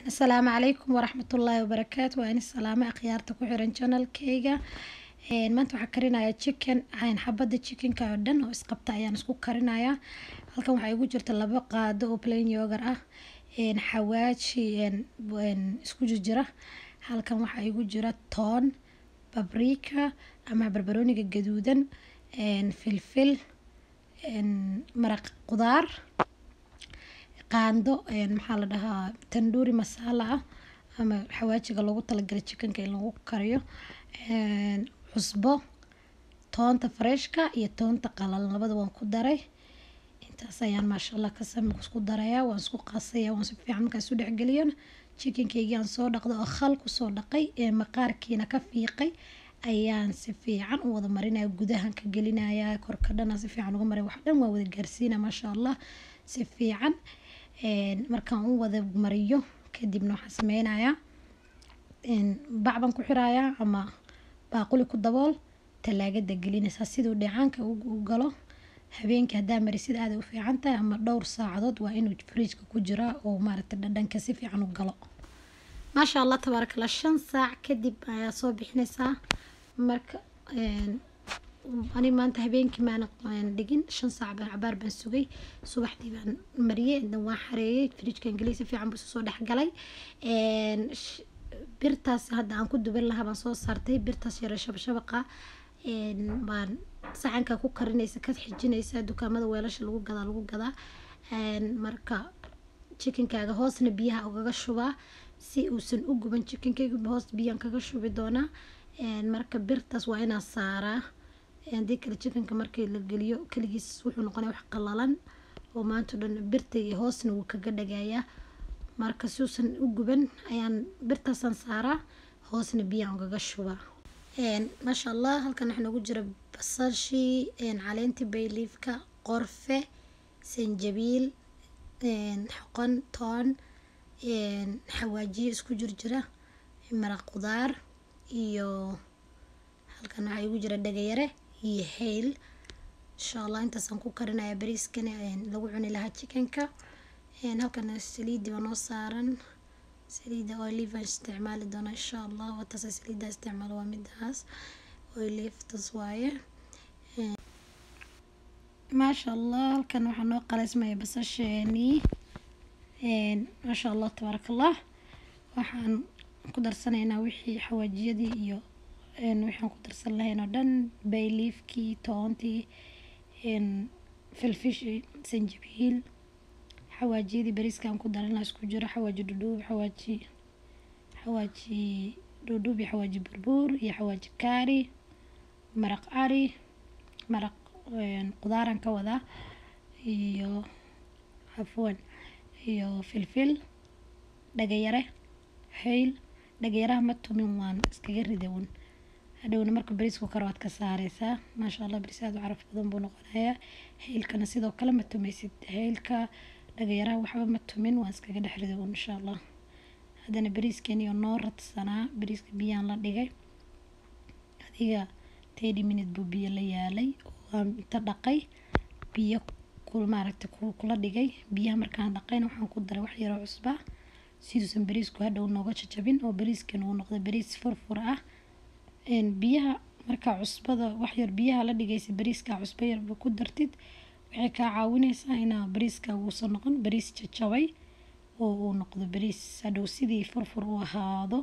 asalaamu calaykum waraxmatullaahi wabarakaatu waa in salaame akhyaarta ku xiran janalkeyga maanta waxaa karinayaa chicken xabada chickenka oo dhan oo isqabta ayaan isku karinayaa halkan waxaa igu jirta labo qaado oo plain yogar ah xawaaji isku jirjira halkan waxaa igu jira toon babrika ama barbarooniga gaduudan filfil maraq qudaar qaando maxaa la dhahaa tanduuri masaala ah ama xawaajiga loogu talagalay chickenka in lagu kariyo cusbo toonta freshka iyo toonta qalalan labada waan ku daray intaas ayaan maasha allah kasam isku darayaa waan isku qasaya waan si fiican markaa isu dhexgeliyo chickenkeygii aan soo dhaqday oo khal kusoo dhaqay ee maqaarkiina ka fiiqay ayaan si fiican u wada marinaya gudahan ka gelinaya korka dhana si fiican uga maray wax dhan waa wada gaarsiina maasha allah si fiican markaan u wada mariyo kadibna waxaan sameynayaa bacban ku xirayaa ama baaquli ku dabool talaagada gelinaysaa siduu dheecaanka u galo habeenkii haddaa marisid aaday u fiican tahay ama dhowr saacadood waa inuu fridjka ku jiraa oo maaragta dhadhanka si fiican u galo maasha allah tabaaraka allah shan saac kadib ayaa soo bixinaysaa marka ani maanta habeenkii maana dhigin shan saac baan cabaar baan sugay subaxdii baan mariyey indan waan xareeyey fridjkan geliyay si fiican buu isu soo dhexgalay birtaas hadda aan ku duban lahaa baan soo saartay birtaas yare shabashabaqa baan saxanka ku karinaysa ka xijinaysa dukaamada weelasha lagu gadaa lagu gadaa marka chickenkaaga hoosna biyaha ugaga shubaa si uusan u guban chickenkayga hoos biyaan kaga shubi doonaa marka birtaas waa inaa saaraa haddii kale chickenka markii la geliyo keligiis wuxuu noqonaya wax qalalan oo maanta dhan birta iyo hoosna wuu kaga dhagayaa marka si uusan u guban ayaan birtaasaan saaraa hoosna biyaan ugaga shubaa maasha allah halkan waxaa noogu jira basashii caleentii bayliifka qorfe sanjabiil xoqon toon xawaajiyo isku jirjira maraq qudaar iyo halkan waxaa igu jira dhagayare iyo hayl insha allah intaasaan ku karinaya bariiskan lagu cuni lahaa chickenka halkan saliidii baa noo saaran saliida olive aan isticmaali doona insha allah wataas saliida isticmaalo waa midaas oliftas waaye maasha allah halkan waxaa noo qalaysmaya basasheenii maasha allah tabaaraka allah waxaan ku darsanaynaa wixii xawaajiyadii iyo waxaan ku darsan lahayn oo dhan bayliifkii toontii filfishi sanjabiil xawaajiyadii bariiskaan ku daran lahaa isku jiro xawaaji dhudhuub xawaaji xawaaji dhudhuub iyo xawaaji burbuur iyo xawaaji kaari maraq ari maraq qudaaraan ka wadaa iyo cafwan iyo filfil dhagayare hayl dhagayaraha ma tumin waan iskaga ridawn hadhowna marka bariisku karo waad ka saareysaa maasha allah bariis aada u caraf badan buu noqonayaa haylkana sidoo kale ma tumaysid haylka dhagayaraha waxba ma tumin waan iskaga dhex ridawn insha allah haddana bariiskaniyo noo radsanaa bariiska biyaan la dhigay adiga thirty minute buu biyo la yaalay waan inta dhaqay biyo maaragta kula dhigay biyaha markaan dhaqayna waxaan ku daray wax yaroo cusba siduusan bariisku hadhow nooga jajabin oo bariiskan uu noqdo bariis furfur ah biyaha markaa cusbada waxyar biyaha la dhigaysa bariiska cusbo yarba ku dartid waxay kaa caawineysaa inaa bariiska uusan noqon bariis jajabay oo uu noqdo bariis hadhow sidii furfur u ahaado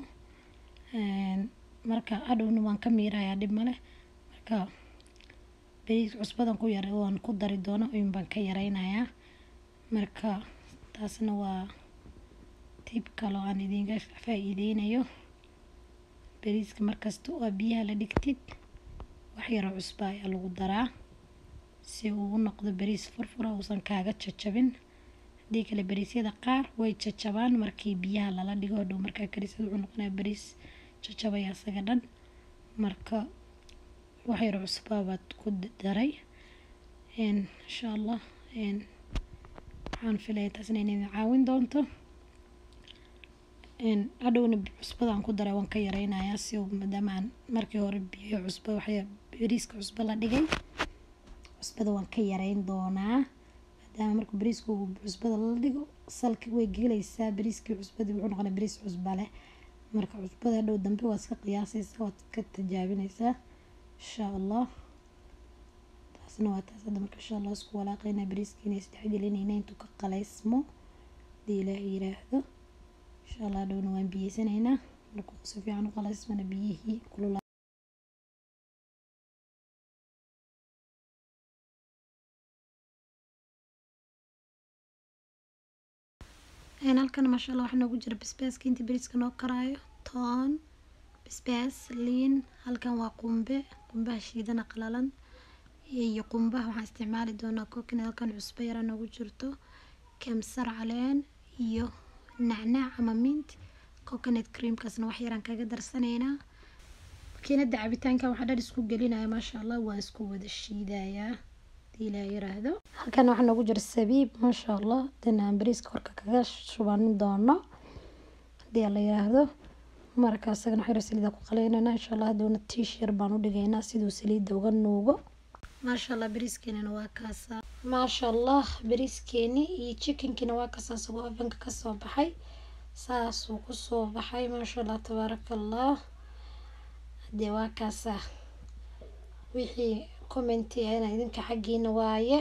marka hadhowna waan ka miirayaa dhib male marka bariis cusbadan ku yara waan ku dari doono in baan ka yareynayaa marka taasna waa tib kaloo aan idinka faa-iideynayo bariiska markasta oo biyaha la dhigtid wax yaroo cusba ayaa lagu daraa si uu u noqdo bariis furfura uusan kaaga jajabin haddii kale bariisyada qaar way jajabaan markii biyaha lala dhigo hadhow markaa karisad wuxuu noqonaya bariis jajabaya isaga dhan marka wax yaroo cusbaa baad ku daray insha allah waxaan filaya taasna inay caawin doonto hadhowna cusbadaan ku daray waan ka yareynayaa si maadaama aan markii hore biyo cusba waxya bariiska cusbo la dhigay cusbada waan ka yareyn doonaa maadaama marka bariiska uu cusbada la dhigo salka way gelaysaa bariiskii cusbadii wuxuu noqonaa bariis cusba leh marka cusbada hadhow dambe waad iska qiyaasaysaa waad ka tijaabinaysaa insha allah taasna waa taas hadda marka insha allah isku walaaqaynaa bariiskiina isdhexgelinayna intuu ka qalaysmo hadii ilaah yiraahdo insha allah hadhowna waan biyeysanaynaa markuu si fiican u qalaysmana biyihii kulula halkan maasha allah waxaa noogu jira basbaaska intii bariiska noo karaayo toon basbaas liin halkan waa qumbe qumbaha shiidana qalalan iyo qumbaha waxaan isticmaali doonaa kookina halkan cusbo yara noogu jirto kamsar caleen iyo nacnaac ama mint coconut creamkaasna wax yaraan kaga darsanaynaa makiinada cabitaanka waxaa dhan isku gelinaya maasha allah waan isku wada shiidayaa ilaa yiraahdo halkan waxaa noogu jira sabiib maasha allah hadana aan bariiska korka kaga shubanin doono hadii la yiraahdo marka isagana xiro saliida ku qaleynana insha allah hadowna tiish yar baan u dhigaynaa siduu saliida uga nuugo maasha allah bariiskeenana waa kaasa maasha allah bariiskeeni iyo chickenkiina waa kasaa isagoo ovenka kasoo baxay saasuu kusoo baxay maasha allah tabaaraka allah hadee waa kaasa wixii commenti ana idinka xaggiina waaye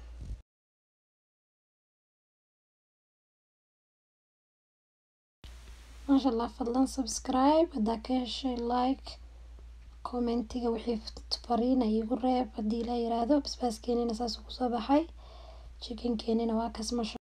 maasha allah fadlan subscribe haddaa ka heshay like commentiga wixii fariina iigu reeb haddii la yiraahdo basbaaskeenina saasuu kusoo baxay chickenkeenina waa kaas masha